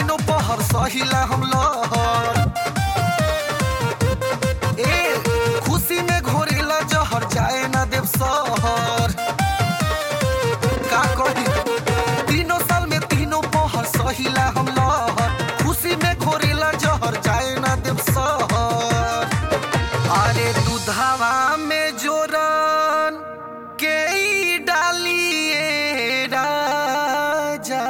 तीनों पहर सहिला हम लहर ए खुशी में घोरेला जहर जाए ना देव सहर का कही तीनों साल में तीनों पहर सहिला हम लहर खुशी में घोरेला जहर जाए ना देव सहर अरे दूधावा में जोरन के ई डालिए राजा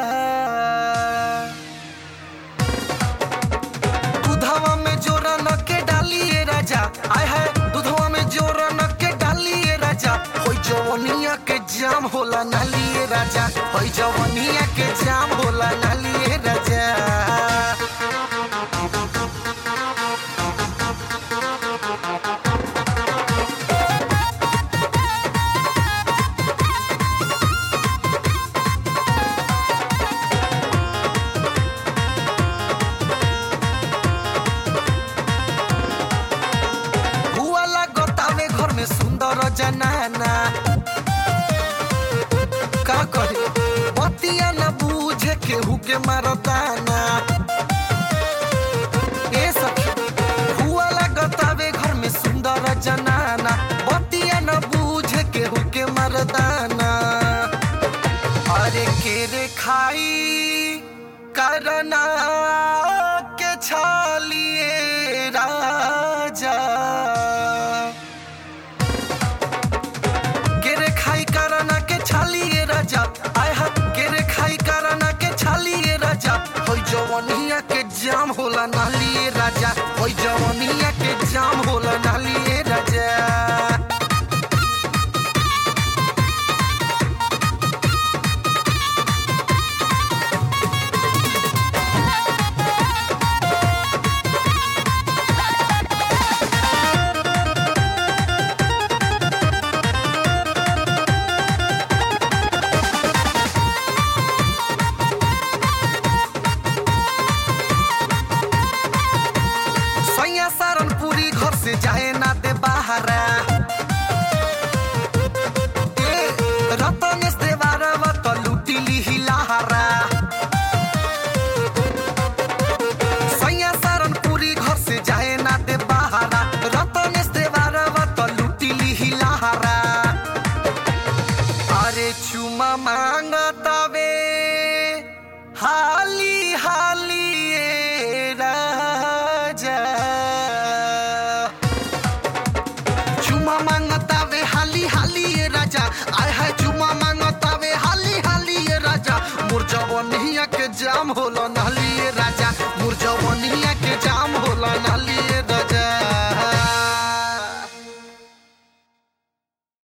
दूधवा में जोरन के डालिए राजा आय है दूधवा में जोरन के डालिए राजा होई जवनिया के जाम होला नालिए राजा होई जवनिया के जाम होला नालिए राजा हुआ लगतावे घर में सुंदर जनाना का कहे बतिया न बूझे केहू के मारताना ए सखी हुआ लगतावे घर में सुंदर जनाना बतिया न बूझे केहू के मरदाना अरे केरे खाई करना के छालिए राजा केरे खाई करना के छालिए राजा आय हा केरे खाई करना के छालिए राजा होई जवनिया के जाम होला नालिए राजा होई जवनिया के जाम होला नालिए राजा सैया सारनपुरी घर से जाए ना दे बाहरा ए रतनेश देवारवा त लुटिली हिलाहारा सैया सारनपुरी घर से जाए ना दे बाहरा रतनेश देवारवा त लुटिली हिलाहारा अरे चुमा मांगतावे हाली हाली ए राजा चुमा मांगता